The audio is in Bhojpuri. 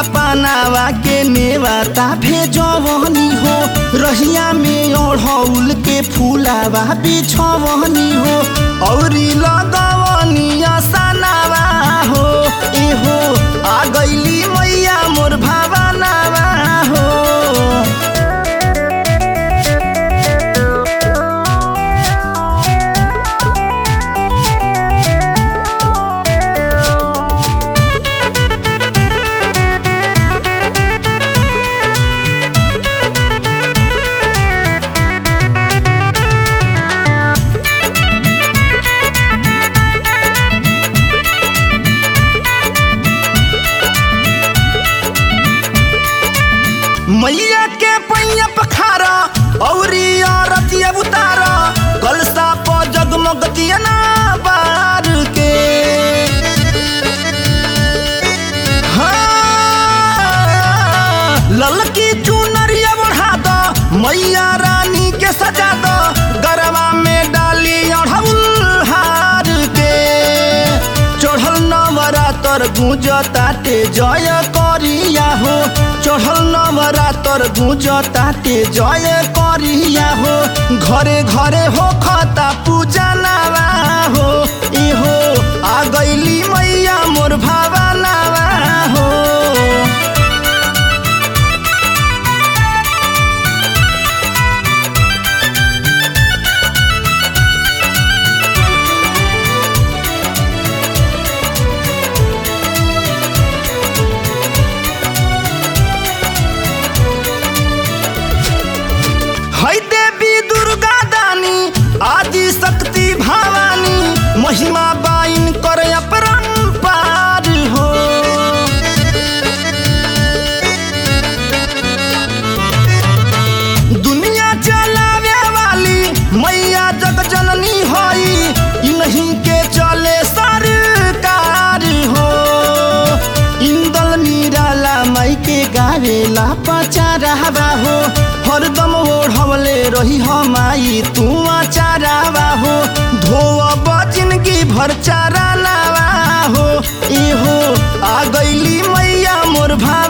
सपनावा के नेवाता भेजवनी हो रहिया में ओढ़ौल के फूलावा बिछवनी हो औरी लगवनी असनावा हो एहो आ गईली मैया मोर भावनावा हो मैया के पैया पखारा औरी औरतिया उतारा कलसा प जगमग दिया ना बार के हाँ, ललकी चुनरिया बढ़ा दो मैया रानी के सजा दो गरबा में डाली अढ़ौल हार के चढ़ल नवरातर गुंज ताटे जय करिया हो चढ़ल नवरातर गुंज ताटे जय करिया हो घरे घरे हो खता पूजा नावा हो इहो आ गईली मैया मोर भावा नावा हो है देवी दुर्गा दानी आदि शक्ति भवानी महिमा बाइन कर अपरंपार हो दुनिया चलावे वाली मैया जग जननी हई इन्हीं के चले सरकार हो इंदल निराला माई के गावेला पचारावा हो हरदम ओढ़वले रही हमाई तू आचारावा हो धोअब जिंदगी भर चारा नावा हो इहो आ गईली मैया मोर भा